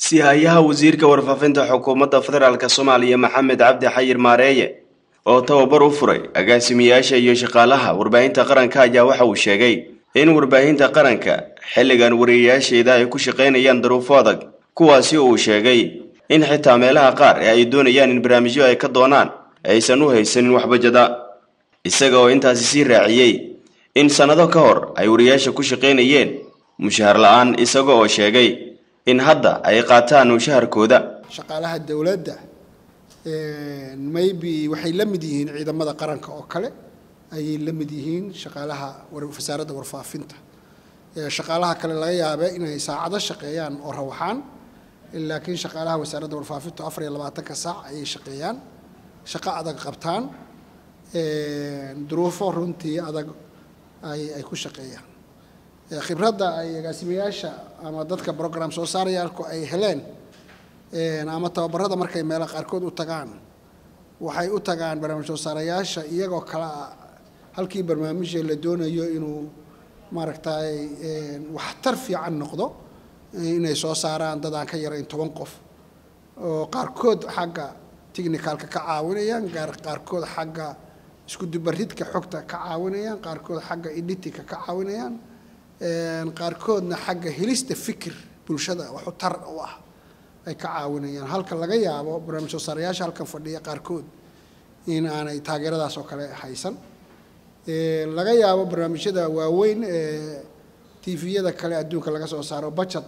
sihayaha wasiirka warfaafinta xukuumadda federaalk soomaaliya maxamed cabdi xayir maareeye oo tababar u furay agaasimiyaasha iyo shaqaalaha warbaahinta qaranka ayaa waxa uu sheegay in warbaahinta qaranka xilligan wariyayaasheeda ay ku shaqaynayaan daruufo adag kuwaasi uu sheegay in xitaa meelaha qaar ee ay doonayaan in barnaamijyo ay ka doonaan aysan u haysanin waxbajada isaga oo intaasi sii raaciyey in sannado ka hor ay wariyayaasha ku shaqaynayeen mushahar la-aan isaga oo sheegay in hadda ay qaataan mushaharkooda shaqaalaha dowladda maybe waxay la mid yihiin ciidamada qaranka oo kale ayay la mid yihiin shaqaalaha wasaaradda warfaafinta shaqaalaha kale laga yaabe inay saacado shaqeeyaan oo rawaxaan laakiin shaqaalaha wasaaradda warfaafinta afar iyo labaatanka saac ayay shaqeeyaan shaqo adag qabtaan duruufo runtii adag ay ku shaqeeyaan khibradda ay agaasimayaasha ama dadka program soo saarayaalku ay heleen ama tababarada markay meelo qaarkood u tagaan waxay u tagaan barnaamij soo saarayaasha iyagoo kale ah halkii barnaamijya la doonayo inuu maaragtay waxtar fiican noqdo inay soo saaraan dad aan ka yarayn toban qof oo qaarkood xagga technicalka ka caawinayaan qaarkood xagga isku dubaridka xogta ka caawinayaan qaarkood xagga editinka ka caawinayaan qaarkoodna xagga helista fikir bulshada waxu tar u ah ay ka caawinayaan halka laga yaabo barnaamij soo saarayaasha halkan fadhiya qaarkood in aanay taageeradaas oo kale haysan laga yaabo barnaamijyada waaweyn ee tviyada kale adduunka laga soo saaro budget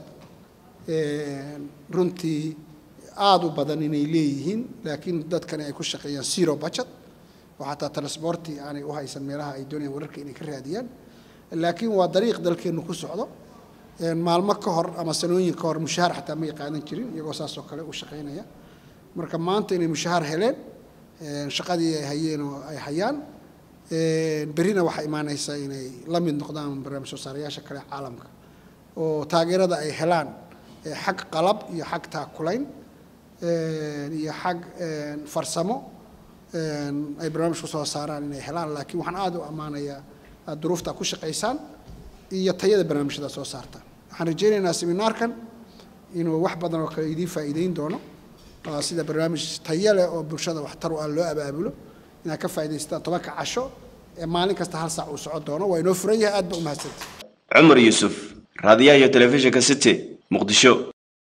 runtii aada u badan inay leeyihiin laakiin dadkani ay ku shaqeeyaan zero budget oo xataa transporti aanay u haysan meelaha ay doonayaan wararka inay ka raadiyaan laakiin waa dariiq dalkeennu ku socdo maalmo ka hor ama sanooyin ka hor mushahaar xataa may qaadan jirin iyagoo saas oo kale u shaqaynaya marka maanta inay mushahaar heleen shaqadii ay hayeen oo ay hayaan berrina waxaa imaanaysa inay la mid noqdaan barnaamij soo saarayaasha kale caalamka oo taageerada ay helaan xag qalab iyo xag taakulayn iyo xag farsamo ay barnaamij ku soo saaraan inay helaan laakiin waxaan aada u ammaanayaa aad duruufta ku shaqaysaan iyo tayada barnaamijyada soo saartaan waxaan rajaynaynaa seminaarkan inuu wax badan oo kale idiin faa'iideyn doono sida barnaamij tayo leh oo bulshada waxtar u ah loo abaabulo inaad ka faa'idaystaan tobanka casho ee maalin kasta hal saac uu socon doono waa inoo furan yahay aad ba u mahadsanta cumar yuusuf raadiyaha iyo telefishinka city muqdisho